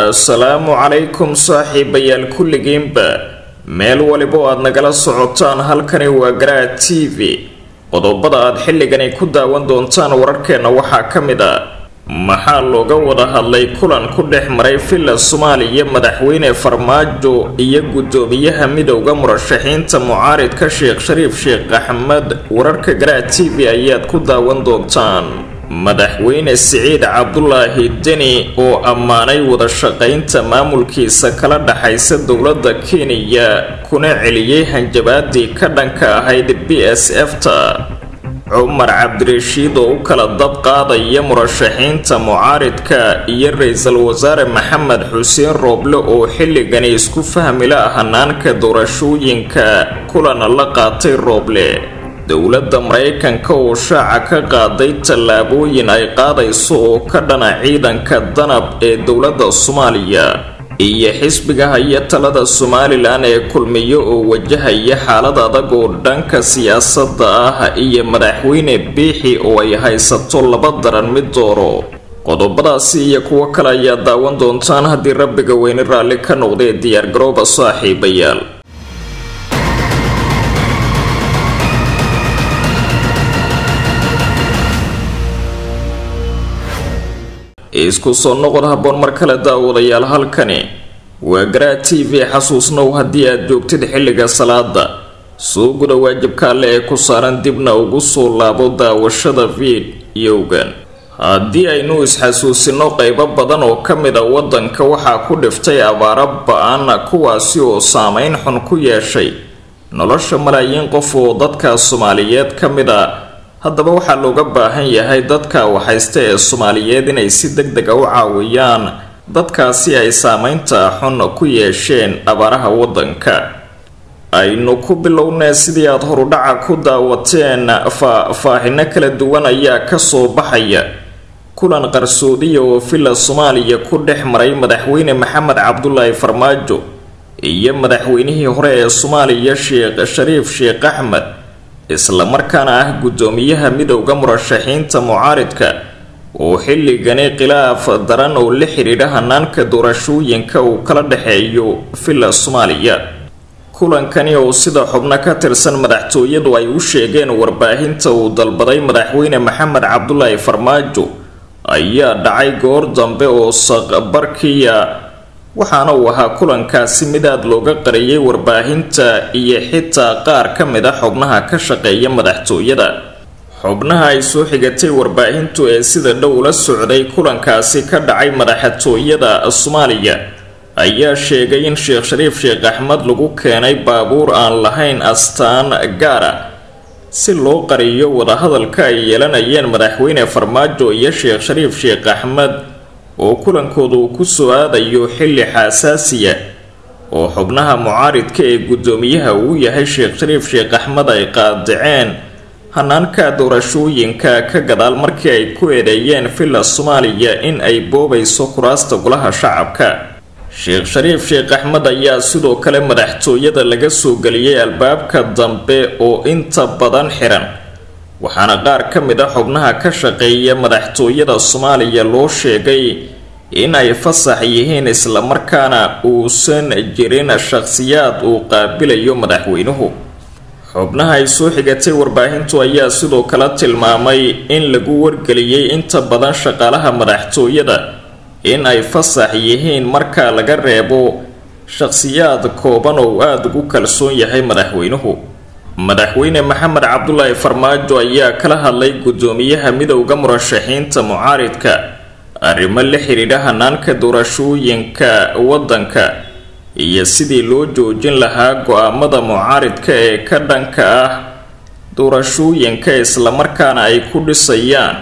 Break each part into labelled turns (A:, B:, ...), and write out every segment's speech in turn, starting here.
A: assalaamu calaykum saaxiibayaal kulligiinba meel waliba oo aad nagala socotaan halkani waa garaad t v qodobada aad xilligani ku daawan doontaan wararkeenna waxaa ka mid a maxaa looga wada hadlay kulan ku dhex maray villa soomaaliya madaxweyne farmaajo iyo guddoomiyaha midowda murashaxiinta mucaaridka sheekh shariif sheekh axmed wararka garaad t v ayaad ku daawan doontaan madaxweyne siciid cabdulaahi deni oo ammaanay wada shaqaynta maamulkiisa kala dhaxaysa dowladda kenya kuna celiyey hanjabaadii ka dhanka ahayd b s f ta cumar cabdirashiid oo u kala dab qaadaya murashaxiinta mucaaridka iyo ra-iisul wasaare maxamed xuseen rooble oo xilligani isku fahmila hanaanka doorashooyinka kulana la qaatay rooble dowladda maraykanka oo shaaca ka qaaday tallaabooyin ay qaadayso oo ka dhana ciidanka danab ee dowladda soomaaliya iyo xisbiga haya talada somalilan ee kulmiyo oo wajahaya xaalad adag oo dhanka siyaasadda ah iyo madaxweyne biixi oo ay haysato laba daran mid dooro qodobadaasi iyo kuwo kale ayaa daawan doontaan haddii rabbiga weyne raalli ka noqdee diyaargarooba saaxiibayaal isku soo noqod habboon mar kale daawadayaal halkani waa garaad t v xasuusnow haddii aad joogtid xilliga salaada soo guda waajibka alle ee ku saaran dibna ugu soo laabo daawashada fiidiyowgan haddii aynu isxasuusino qeybo badan oo ka mid a waddanka waxaa ku dhiftay abaaro ba-an kuwaasi oo saameyn xun ku yeeshay nolosha malaayiin qof oo dadka soomaaliyeed ka mid a haddaba waxaa looga baahan yahay dadka waxhaysta ee soomaaliyeed inay si deg dega u caawiyaan dadkaasi ay saameynta xun ku yeesheen abaaraha waddanka aynu ku bilownee sidii aada horudhaca ku daawateen faahfaahino kala duwan ayaa kasoo baxaya kulan qarsoodiya oo villa soomaaliya ku dhex maray madaxweyne maxamed cabdulaahi farmaajo iyo madaxweynihii hore ee soomaaliya sheekh shariif sheekh axmed islamarkaana ah guddoomiyaha midowda murashaxiinta mucaaridka oo xilligani khilaaf daran oo la xidhiidha hanaanka doorashooyinka uu kala dhexeeyo villa soomaaliya kulankani oo sida xubno ka tirsan madaxtooyadu ay u sheegeen warbaahinta uu dalbaday madaxweyne maxamed cabdulaahi farmaajo ayaa dhacay goor dambe oo saqbarkiya waxaana uu ahaa kulankaasi mid aada looga qariyay warbaahinta iyo xitaa qaar ka mid a xubnaha ka shaqeeya madaxtooyada xubnaha ay soo xigatay warbaahintu ee sida dhow la socday kulankaasi ka dhacay madaxtooyada soomaaliya ayaa sheegay in sheekh shariif sheekh axmed lagu keenay baabuur aan lahayn astaan gaara si loo qariyo wadahadalka ay yeelanayeen madaxweyne farmaajo iyo sheekh shariif sheekh axmed oo kulankooda uu ku soo aadayo xilli xasaasiya oo xubnaha mucaaridka ee guddoomiyaha uu yahay sheekh shariif sheekh axmed ay qaadaceen hanaanka doorashooyinka ka gadaal markii ay ku eedeeyeen villa soomaaliya in ay boobayso kuraasta golaha shacabka sheekh shariif sheekh axmed ayaa sidoo kale madaxtooyada laga soo geliyey albaabka dambe oo inta badan xiran waxaana qaar ka mid a xubnaha ka shaqeeya madaxtooyada soomaaliya loo sheegay in ay fasax yihiin islamarkaana uusan jirin shaqhsiyaad uu qaabilayo madaxweynuhu xubnaha ay soo xigatay warbaahintu ayaa sidoo kale tilmaamay in lagu wargeliyey inta badan shaqaalaha madaxtooyada in ay fasax yihiin marka laga reebo shaqhsiyaad kooban oo aada ugu kalsoon yahay madaxweynuhu madaxweyne maxamed cabdulaahi farmaajo ayaa kala hadlay guddoomiyaha midowda murashaxiinta mucaaridka arrimo la xidhiidha hanaanka doorashooyinka waddanka iyo sidii loo joojin lahaa go-aamada mucaaridka ee ka dhanka ah doorashooyinka islamarkaana ay ku dhisayaan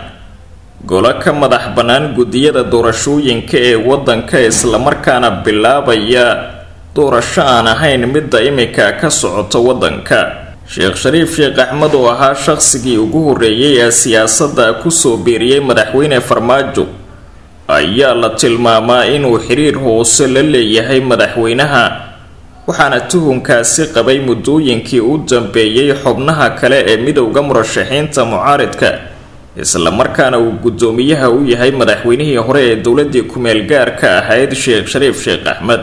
A: golo ka madax bannaan guddiyada doorashooyinka ee waddanka islamarkaana bilaabaya doorasho aan ahayn midda imika ka socota waddanka sheekh shariif sheekh axmed oo ahaa shaqsigii ugu horreeyay ee siyaasadda kusoo biiriyey madaxweyne farmaajo ayaa la tilmaamaa inuu xiriir hoose la leeyahay madaxweynaha waxaana tuhunkaasi qabay muddooyinkii u dambeeyey xubnaha kale ee midowda murashaxiinta mucaaridka islamarkaana uu guddoomiyaha u yahay madaxweynihii hore ee dowladii ku-meel gaarka ahayd sheekh shariif sheekh axmed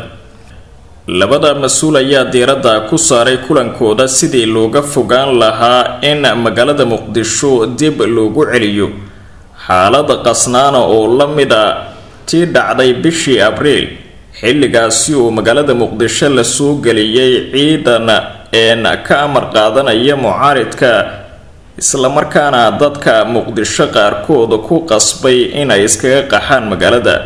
A: labada mas-uul ayaa diiradda ku saaray kulankooda sidii looga fogaan lahaa in magaalada muqdisho dib loogu celiyo xaalad qasnaana oo la mid a tii dhacday bishii abriil xilligaasi uu magaalada muqdisho la soo geliyey ciidan een ka amar qaadanaya mucaaridka islamarkaana dadka muqdisho qaarkood ku qasbay inay iskaga qaxaan magaalada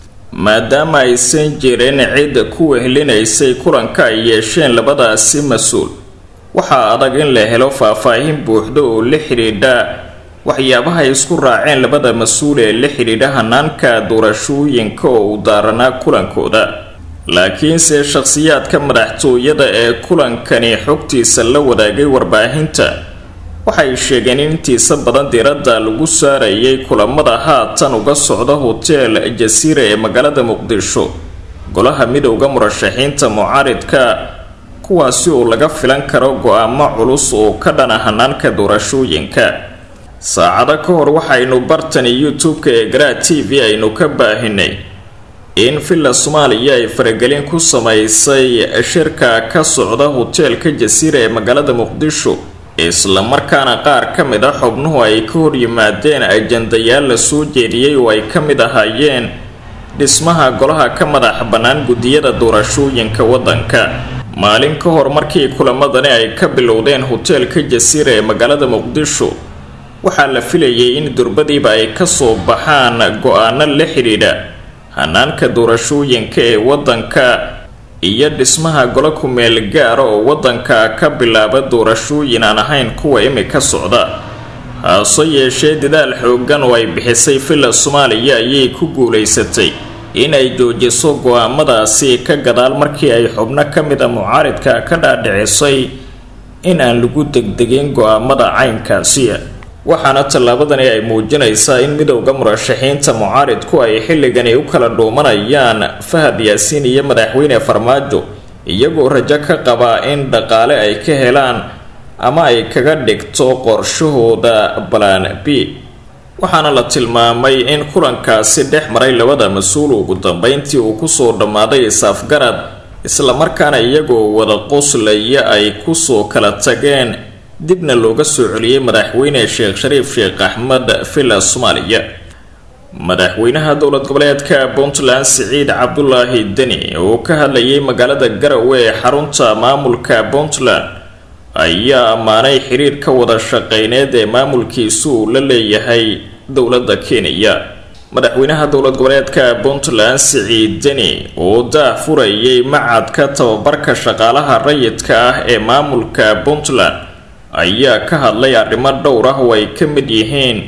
A: maadaama aysan jirin cid ku wehlinaysay kulanka ay yeesheen labadaasi mas-uul waxaa adag in la helo faah-faahin buuxda oo la xidhiidha waxyaabaha ay isku raaceen labada mas-uul ee la xidhiidha hanaanka doorashooyinka oo u daaranaa kulankooda laakiinse shakhsiyaadka madaxtooyada ee kulankani xogtiisa la wadaagay warbaahinta waxay sheegeen in intiisa badan diiradda lagu saarayay kulamada haatan uga socda hotel jasiira ee magaalada muqdisho golaha midowda murashaxiinta mucaaridka kuwaasi oo laga filan karo go-aamo culus oo ka dhana hanaanka doorashooyinka saacado ka hor waxaynu bartani youtube-ka ee garaa t v aynu ka baahinay in villa soomaaliya ay faragelin ku samaysay shirka ka socda hoteelka jasiira ee magaalada muqdisho islamarkaana qaar ka mid a xubnuhu ay ka hor yimaadeen ajandayaal la soo jeediyey oo ay ka mid ahaayeen dhismaha golaha ka madax bannaan guddiyada doorashooyinka waddanka maalin ka hor markii kulamadani ay ka bilowdeen hoteelka jasiira ee magaalada muqdisho waxaa la filayay in durbadiiba ay kasoo baxaan go-aano la xidhiidha hanaanka doorashooyinka ee waddanka iyo dhismaha golo ku-meel gaara oo waddanka ka bilaaba doorashooyin aan ahayn kuwa imika socda hase yeeshee dadaal xoogan oo ay bixisay villa soomaaliya ayay ku guulaysatay inay joojiso go-aamadaasi ka gadaal markii ay xubno ka mid a mucaaridka ka dhaadhicisay in aan lagu degdegin go-aamada caynkaasi waxaana tallaabadani ay muujinaysaa in midowda murashaxiinta mucaaridku ay xilligani u kala dhuumanayaan fahad yaasiin iyo madaxweyne farmaajo iyagoo rajo ka qabaa in dhaqaale ay ka helaan ama ay kaga dhigto qorshahooda balan b waxaana la tilmaamay in kulankaasi dhex maray labada mas-uul ugu dambeyntii uu kusoo dhammaaday is-afgarad islamarkaana iyagoo wada qoslaya ay kusoo kala tageen dibna looga soo celiyey madaxweyne sheekh shariif sheekh axmed villa soomaaliya madaxweynaha dowlad goboleedka puntland siciid cabdulaahi deni oo ka hadlayay magaalada garowe ee xarunta maamulka puntland ayaa ammaanay xiriir ka wada shaqeyneed ee maamulkiisu uu la leeyahay dowladda kenya madaxweynaha dowlad goboleedka puntland siciid deni oo daah furayay macadka tababarka shaqaalaha rayidka ah ee maamulka puntland ayaa ka hadlay arrimo dhowr ah oo ay ka mid yihiin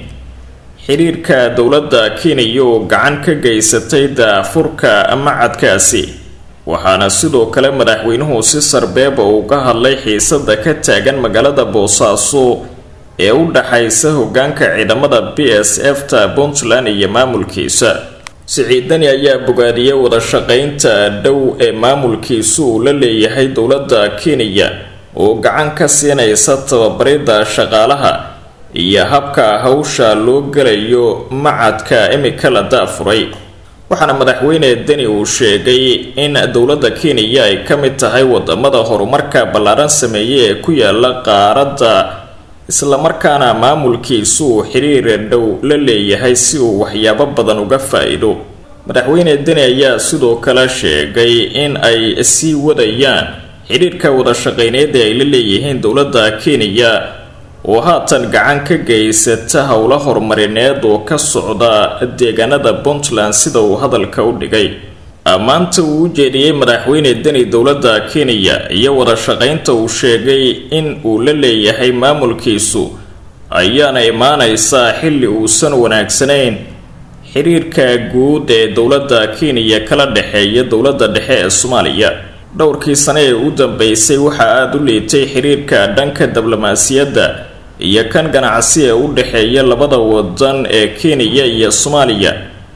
A: xiriirka dowladda kenya oo gacan ka geysatay daafurka macadkaasi waxaana sidoo kale madaxweynuhu si sarbeeba uga hadlay xiisada ka taagan magaalada boosaaso ee u dhaxaysa hogaanka ciidamada b s f ta puntland iyo maamulkiisa siciidani ayaa bogaadiyay wada shaqeynta dhow ee maamulkiisu uu la leeyahay dowladda kenya oo gacan ka siinaysa tababarida shaqaalaha iyo habka hawsha loo gelayo macadka imika la daafuray waxaana madaxweyne deni uu sheegay in dowladda kenya ay ka mid tahay wadamada horumarka ballaaran sameeyay ee ku yaala qaaradda islamarkaana maamulkiisu uu xiriir dhow la leeyahay si uu waxyaabo badan uga faa-iido madaxweyne deni ayaa sidoo kale sheegay in ay sii wadayaan xidhiirka wada shaqeyneed ee ay la leeyihiin dowladda kenya oo haatan gacan ka geysata howlo horumarineed oo ka socda deegaanada puntland sida uu hadalka u dhigay ammaanta uu u jeediyey madaxweyne deni dowladda kenya iyo wada shaqeynta uu sheegay in uu la leeyahay maamulkiisu ayaana imaanaysaa xilli uusan wanaagsanayn xiriirka guud ee dowladda kenya kala dhexeeya dowladda dhexe ee soomaaliya dhowrkii sane ee u dambeysay waxaa aada u liitay xiriirka dhanka diblomaasiyadda iyo kan ganacsi ee u dhexeeya labada wadan ee kenya iyo soomaaliya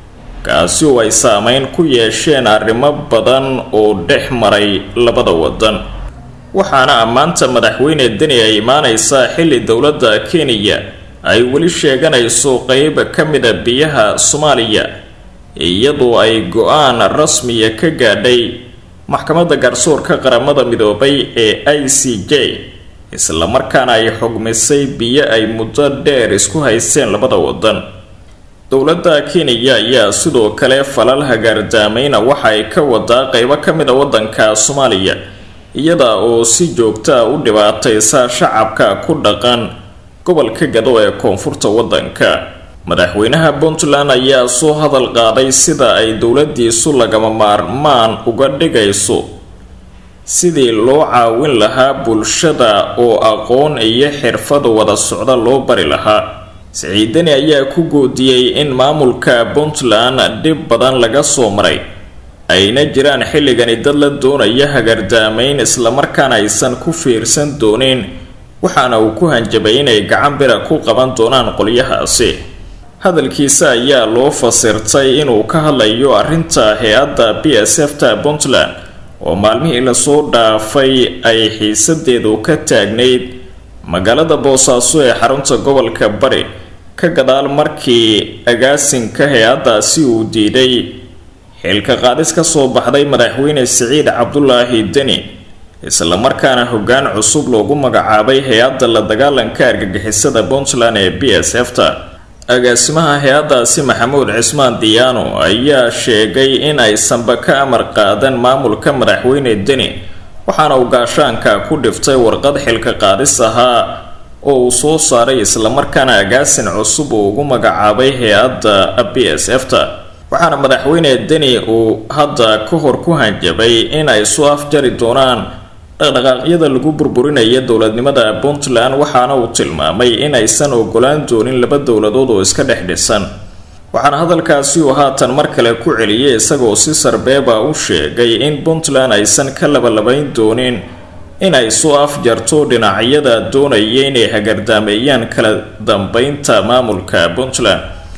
A: kaasi oo ay saameyn ku yeesheen arrimo badan oo dhex maray labada wadan waxaana ammaanta madaxweyne deni ay imaaneysaa xilli dowladda kenya ay weli sheeganayso qeyb ka mida biyaha soomaaliya iyadoo ay go-aan rasmiya ka gaadhay maxkamadda garsoorka qaramada midoobay ee i c j islamarkaana ay xugmisay biyo ay muddo dheer isku haysteen labada wadan dowladda kenya ayaa sidoo kale falal hagaardaamayna waxa ay ka wadaa qeybo ka mid a wadanka soomaaliya iyada oo si joogta u dhibaataysa shacabka ku dhaqan gobolka gado ee koonfurta wadanka madaxweynaha puntland ayaa soo hadal qaaday sida ay dowladiisu lagama maarmaan uga dhigayso sidii loo caawin lahaa bulshada oo aqoon iyo xirfad wada socda loo bari lahaa siciidani ayaa ku goodiyey in maamulka puntland dhib badan laga soo maray ayna jiraan xilligani dad la doonaya hagardaamayn islamarkaana aysan ku fiirsan doonin waxaana uu ku hanjabay inay gacan bira ku qaban doonaan qolyahaasi hadalkiisa ayaa loo fasirtay inuu ka hadlayo arrinta hay-adda b s f ta puntland oo maalmihii lasoo dhaafay ay xiisadeedu ka taagnayd magaalada boosaaso ee xarunta gobolka bari ka gadaal markii agaasinka hay-addaasi uu diiday xilka qaadis ka soo baxday madaxweyne siciid cabdulaahi deni islamarkaana hoggaan cusub loogu magacaabay hay-adda la dagaalanka argagixisada puntland ee b s f ta agaasimaha hay-addaasi maxamuud cismaan diyaano ayaa sheegay in aysanba ka amar qaadan maamulka madaxweyne deni waxaana uu gaashaanka ku dhiftay warqad xilka qaadis ahaa oo uu soo saaray islamarkaana agaasin cusub uu ugu magacaabay hay-adda b s f ta waxaana madaxweyne deni uu hadda ka hor ku hanjabay in ay soo afjari doonaan dhaqdhaqaaqyada lagu burburinaya dowladnimada puntland waxaana uu tilmaamay in aysan ogolaan doonin laba dowladood oo iska dhex dhisan waxaana hadalkaasi uu haatan mar kale ku celiyay isagoo si sarbeeba u sheegay in puntland aysan ka labalabayn doonin in ay soo afjarto dhinacyada doonaya inay hagardaameeyaan kala dambeynta maamulka puntland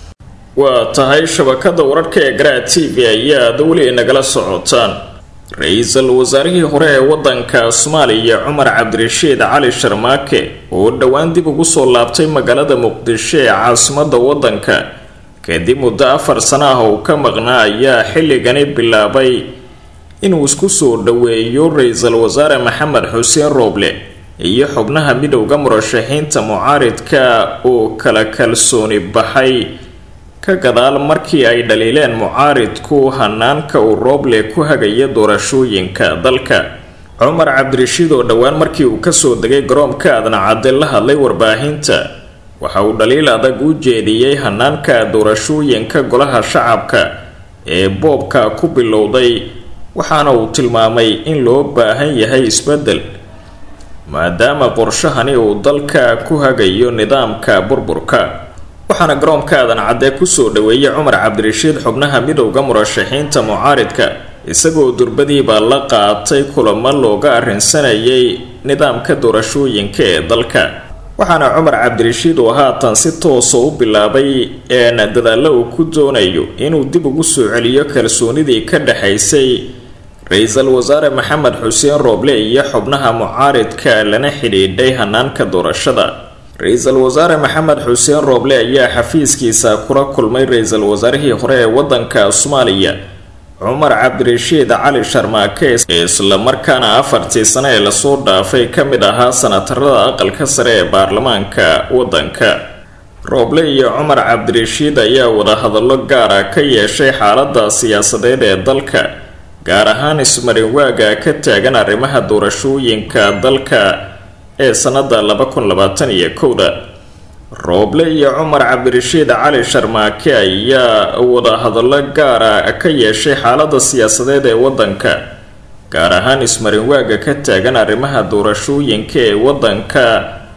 A: waa tahay shabakada wararka ee garaa t v ayaad weli nagala socotaan ra-iisul wasaarihii hore ee wadanka soomaaliya cumar cabdirashiid cali sharmaake oo dhowaan dib ugu soo laabtay magaalada muqdisho ee caasimada wadanka kadib muddo afar sano ah uu ka maqnaa ayaa xilligani bilaabay inuu isku soo dhoweeyo ra-iisul wasaare maxamed xuseen rooble iyo xubnaha midowda murashaxiinta mucaaridka oo kala kalsooni baxay ka gadaal markii ay dhaliileen mucaaridku hanaanka uu rooble ku hagaya doorashooyinka dalka cumar cabdirashiid oo dhowaan markii uu kasoo degay garoonka adnacadde la hadlay warbaahinta waxa uu dhaliil adag u jeediyey hanaanka doorashooyinka golaha shacabka ee boobka ku bilowday waxaana uu tilmaamay in loo baahan yahay isbeddel maadaama qorshahani uu dalka ku hagayo nidaamka burburka waxaana garoonka aadan cadde kusoo dhaweeyay cumar cabdirashiid xubnaha midowda murashaxiinta mucaaridka isagoo durbadiibaa la qaatay kulamo looga arrinsanayay nidaamka doorashooyinka ee dalka waxaana cumar cabdirashiid oo haatan si toosa u bilaabay een dadaallo uu ku doonayo inuu dib ugu soo celiyo kalsoonidii ka dhexaysay ra-iisul wasaare maxamed xuseen rooble iyo xubnaha mucaaridka lana xidhiidhay hanaanka doorashada ra-iisul wasaare maxamed xuseen rooble ayaa xafiiskiisa kula kulmay ra-iisul wasaarihii hore ee wadanka soomaaliya cumar cabdirashiid cali sharmaake islamarkaana afartii sano ee lasoo dhaafay ka mid ahaa sanatarada aqalka sare ee baarlamaanka wadanka rooble iyo cumar cabdirashiid ayaa wadahadallo gaara ka yeeshay xaalada siyaasadeed ee dalka gaar ahaan ismarinwaaga ka taagan arrimaha doorashooyinka dalka ee sanada laba kun labaatan iyo kowda rooble iyo cumar cabdirashiid cali sharmaake ayaa wadahadallo gaara ka yeeshay xaalada siyaasadeed ee wadanka gaar ahaan ismarinwaaga ka taagan arrimaha doorashooyinka ee wadanka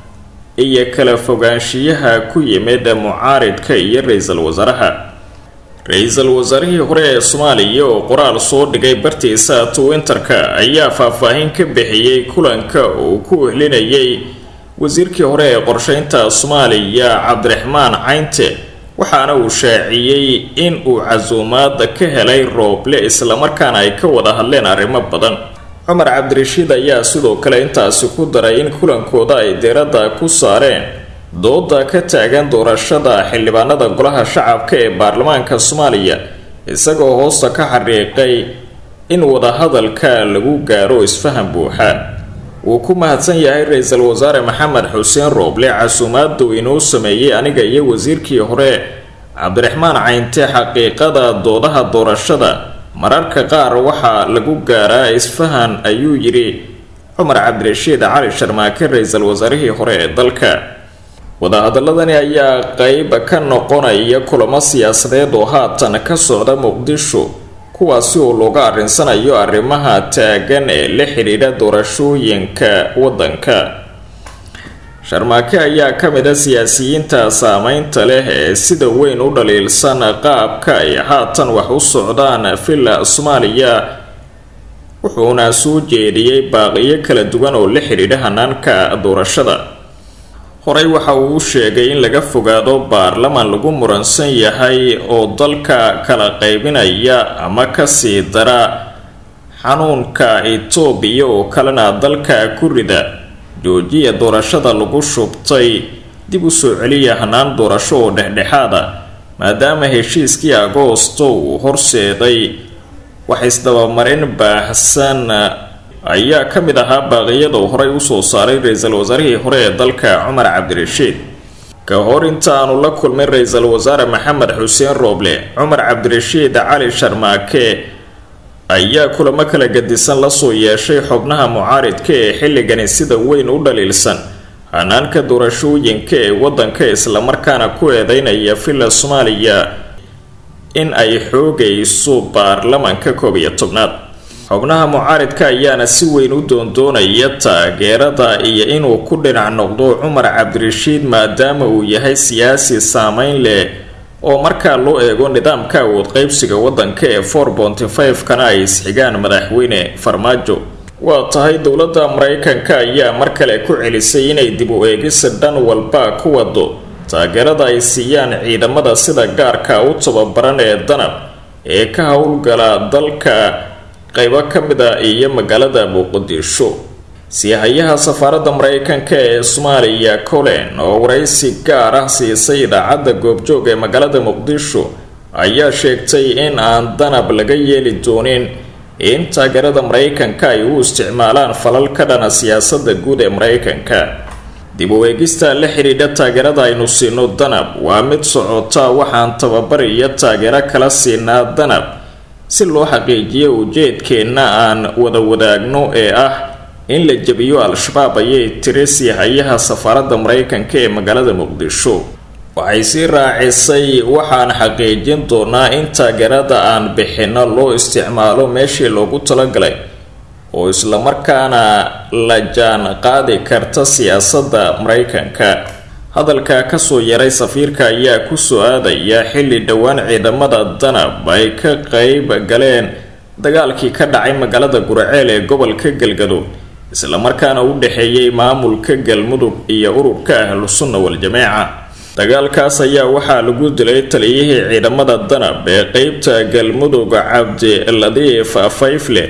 A: iyo kala fogaanshiyaha ku yimid mucaaridka iyo ra-iisul wasaaraha ra-iisul wasaarihii hore ee soomaaliya oo qoraal soo dhigay bartiisa twinterka ayaa faahfaahin ka bixiyey kulanka uu ku wehlinayay wasiirkii hore ee qorsheynta soomaaliya cabdiraxmaan caynte waxaana uu shaaciyey in uu casuumaad ka helay rooble islamarkaana ay ka wada hadleen arrimo badan cumar cabdirashiid ayaa sidoo kale intaasi ku daray in kulankooda ay diiradda ku saareen dooda ka taagan doorashada xildhibaanada golaha shacabka ee baarlamaanka soomaaliya isagoo hoosta ka xariiqay in wadahadalka lagu gaaro isfaham buuxa wuu ku mahadsan yahay ra-iisul wasaare maxamed xuseen rooble casuumaadu inuu sameeyey aniga iyo wasiirkii hore cabdiraxmaan caynte xaqiiqada doodaha doorashada mararka qaar waxaa lagu gaaraa isfahan ayuu yidhi cumar cabdirashiid cali sharmaake ra-iisul wasaarihii hore ee dalka wadahadaladani ayaa qeyb ka noqonaya kulamo siyaasadeed oo haatan ka socda muqdisho kuwaasi oo looga arrinsanayo arrimaha taagan ee la xidhiidha doorashooyinka waddanka sharmaake ayaa ka mid a siyaasiyiinta saameynta leh ee sida weyn u dhaliilsan qaabka ay haatan wax u socdaan villa soomaaliya wuxuuna soo jeediyey baaqiyo kala duwan oo la xidhiidha hanaanka doorashada horey waxa uu u sheegay in laga fogaado baarlaman lagu muransan yahay oo dalka kala qaybinaya ama kasii dara xanuunka itoobiya oo kalena dalka ku rida joojiya doorashada lagu shubtay dib u soo celiya hanaan doorasho oo dhexdhexaada maadaama heshiiskii agoosto uu horseeday wax isdabamarin baahsan ayaa ka mid ahaa baaqiyada uu horey usoo saaray ra-iisul wasaarihii hore ee dalka cumar cabdirashiid ka hor inta aanu la kulmin ra-iisul wasaare maxamed xuseen rooble cumar cabdirashiid cali sharmaake ayaa kulamo kala gadisan lasoo yeeshay xubnaha mucaaridka ee xilligani sida weyn u dhaliilsan hanaanka doorashooyinka ee waddanka islamarkaana ku eedeynaya villa soomaaliya in ay xoogayso baarlamanka koob iyo tobnaad xubnaha mucaaridka ayaana si weyn u doondoonaya taageerada iyo inuu ku dhinac noqdo cumar cabdirashiid maadaama uu yahay siyaasi saameyn leh oo markaa loo eego nidaamka awood qeybsiga waddanka ee for bonty five kana ay isxigaan madaxweyne farmaajo waa tahay dowladda maraykanka ayaa mar kale ku celisay inay dib u eegisa dhan walba ku wado taageerada ay siiyaan ciidamada sida gaarka u tababaran ee danab ee ka howlgala dalka qaybo ka mid a iyo magaalada muqdisho siihayaha safaaradda maraykanka ee soomaaliya colen oo waraysi gaar ah siisay idaacadda goobjoog ee magaalada muqdisho ayaa sheegtay in aan danab laga yeeli doonin in taageerada maraykanka ay u isticmaalaan falal ka dhana siyaasadda guud ee maraykanka dib u eegista la xidhiidha taageerada aynu siino danab waa mid socota waxaan tababar iyo taageero kala siinaa danab si loo xaqiijiyo ujeedkeenna aan wada wadaagno ee ah in la jebiyo al-shabaab ayay tiri siihayaha safaaradda maraykanka ee magaalada muqdisho waxay sii raacisay waxaan xaqiijin doonaa in taageerada aan bixinno loo isticmaalo meeshii loogu talagalay oo islamarkaana la jaan qaadi karta siyaasadda maraykanka hadalka kasoo yaray safiirka ayaa kusoo aadaya xilli dhowaan ciidamada danab ay ka qeyb galeen dagaalkii ka dhacay magaalada guraceel ee gobolka galgaduud islamarkaana u dhexeeyay maamulka galmudug iyo ururka ahlu sunna wal-jameeca dagaalkaas ayaa waxaa lagu dilay taliyihii ciidamada danab ee qeybta galmudug cabdi ladiif fayfle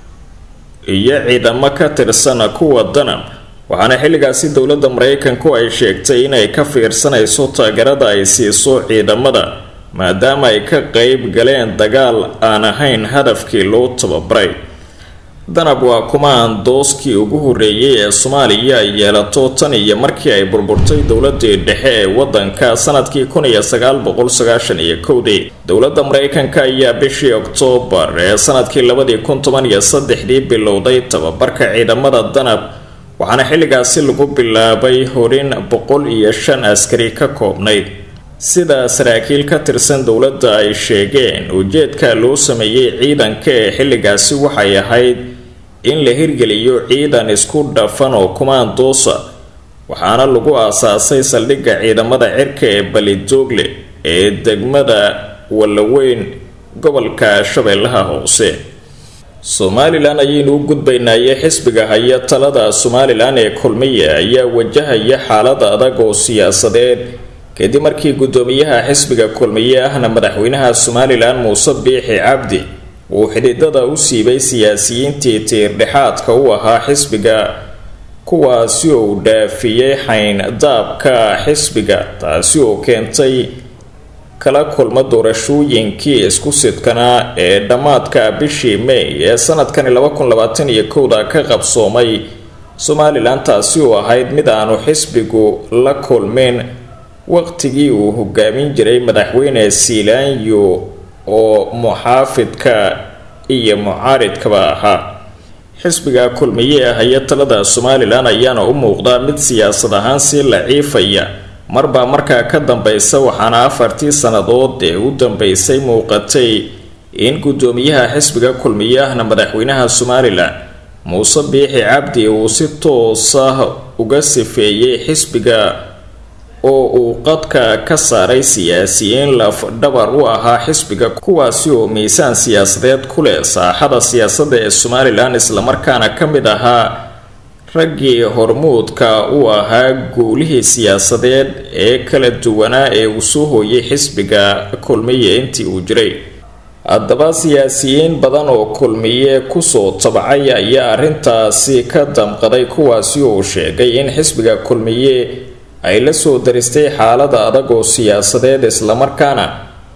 A: iyo ciidamo ka tirsan kuwa danab waxaana xilligaasi dowladda maraykanku ay sheegtay inay ka fiirsanayso taageerada ay siiso ciidamada maadaama ay ka qeyb galeen dagaal aan ahayn hadafkii loo tababaray danab waa kumaan dooskii ugu horreeyay ee soomaaliya ay yeelato tan iyo markii ay burburtay dowladii dhexe ee waddanka sanadkii kun iyo sagaal boqol sagaashan iyo kowdii dowladda maraykanka ayaa bishii oktoobar ee sanadkii labadii kun toban iyo saddexdii bilowday tababarka ciidamada danab waxaana xilligaasi lagu bilaabay horin boqol iyo shan askari ka koobnayd sida saraakiil ka tirsan dowladda ay sheegeen ujeedka loo sameeyey ciidanka ee xilligaasi waxay ahayd in la hirgeliyo ciidan isku dhafan oo kumaandoosa waxaana lagu aasaasay saldhigga ciidamada cirka ee balidoogle ee degmada wallaweyn gobolka shabeellaha hoose somalilan ayaynu u gudbaynaye xisbiga haya talada somalilan ee kulmiya ayaa wajahaya xaalad adag oo siyaasadeed kadib markii guddoomiyaha xisbiga kulmiye ahna madaxweynaha somalilan muuse biixi cabdi uu xididada u siibay siyaasiyiintii tiirdhexaadka u ahaa xisbiga kuwaasi oo uu dhaafiyey xayndaabka xisbiga taasi oo keentay kala kulma doorashooyinkii isku sidkanaa ee dhammaadka bishii may ee sanadkani laba kun labaatan iyo kowda ka qabsoomay somalilan taasi oo ahayd mid aanu xisbigu la kulmin waqtigii uu hogaamin jiray madaxweyne siilaanyo oo muxaafidka iyo mucaaridkaba ahaa xisbiga kulmiye ah iyo talada somalilan ayaana u muuqdaa mid siyaasad ahaan sii laciifaya marbaa markaa ka dambeysa waxaana afartii sannadood ee u dambeysay muuqatay in guddoomiyaha xisbiga kulmiye ahna madaxweynaha somalilan muuse biixi cabdi uu si toos ah uga sifeeyey xisbiga oo uu qadka ka saaray siyaasiyiin laf dhabar u ahaa xisbiga kuwaasi oo miisaan siyaasadeed ku leh saaxada siyaasadda ee somalilan islamarkaana ka mid ahaa raggii hormuudka u ahaa guulihii siyaasadeed ee kala duwanaa ee uu soo hooyay xisbiga kulmiye intii uu jiray haddaba siyaasiyiin badan oo kulmiye kusoo tabcay ayaa arrintaasi ka damqaday kuwaasi oo sheegay in xisbiga kulmiye ay la soo daristay xaalada adag oo siyaasadeed islamarkaana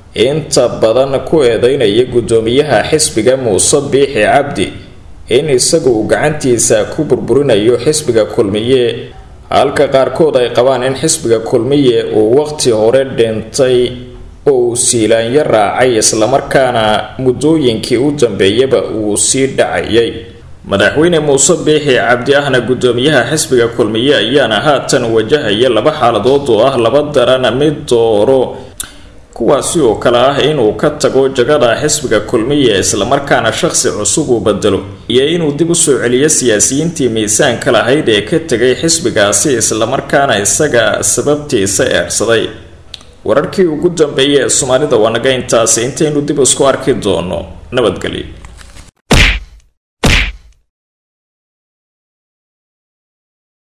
A: inta badan ku eedeynaya guddoomiyaha xisbiga muuse biixi cabdi in isagu uu gacantiisa ku burburinayo xisbiga kulmiye halka qaarkood ay qabaan in xisbiga kulmiye uu waqti hore dhintay oo uu siilaanyo raacay islamarkaana muddooyinkii u dambeeyaba uu sii dhacayay madaxweyne muuse biixi cabdi ahna guddoomiyaha xisbiga kulmiye ayaana haatan wajahaya laba xaaladood oo ah laba daran mid dooro kuwaasi oo kale ah inuu ka tago jagada xisbiga kulmiye islamarkaana shaqsi cusub uu bedelo iyo inuu dib usoo celiyo siyaasiyiintii miisaanka lahayd ee ka tegay xisbigaasi islamarkaana isaga sababtiisa eersaday wararkii ugu dambeeyay ee soomaalida waa naga intaasi intaynu dib isku arki doono nabadgelyo